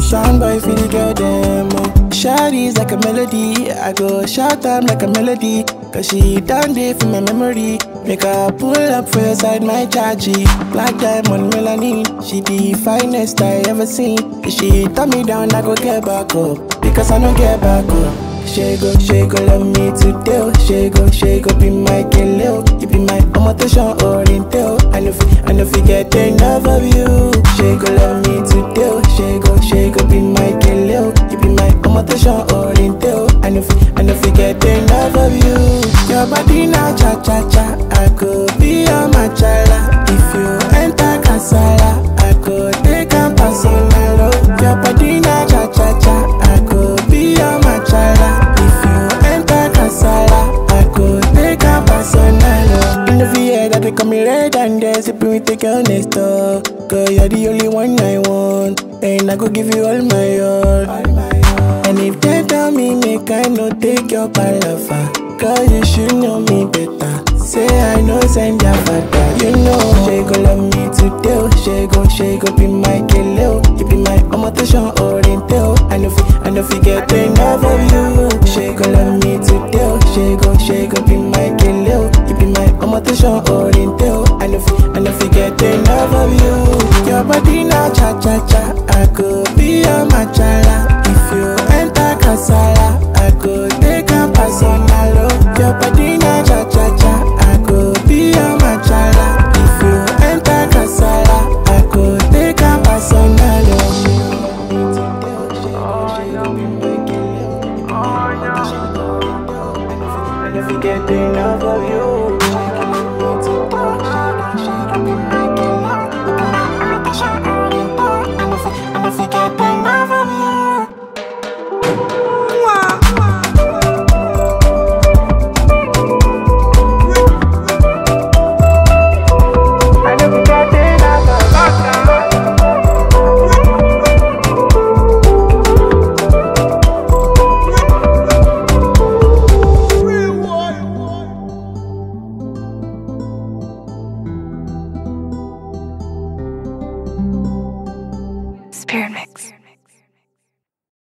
Sound boy feel the girl them. Oh. Shawty's like a melody. I go shout them like a melody. Cause she done there for my memory. Make her pull up for your side, my chargy. Black diamond melanin. She the finest I ever seen. If she turn me down, I go get back up. Because I don't get back up. She go, she go love me today. oh. She go, she go be my killer. You be my omotation oriental. I know, fi- I know, forget enough of you. She go love me today. oh. She go, she go be my killer. You be my omotation oriental. I know, fi- I know, forget enough of you. Your body now cha cha cha. I could be your machala. If you enter casala, I could take a personal. oh. Your body now cha cha cha. I could be your machala. If you enter casala, I could take a personal. oh. In the VA that they call me red and they sipping with the girl next door. Girl, you're the only one I want, and I could give you all my all. And if they tell me make I no take your palaver, girl you should know me better. Say I know send your father, you know. She go love me today, oh. she go, she go be my killer. oh. You be my omotation oriental. I know, fi- I know forget enough of you. She go love me today, oh. she go, she go be my killer. oh. You be my omotation oriental. I know, fi- I know forget enough of you. Your body now cha cha cha, I could be your machala. If you enter casala, I could take a personal. oh. Your body now cha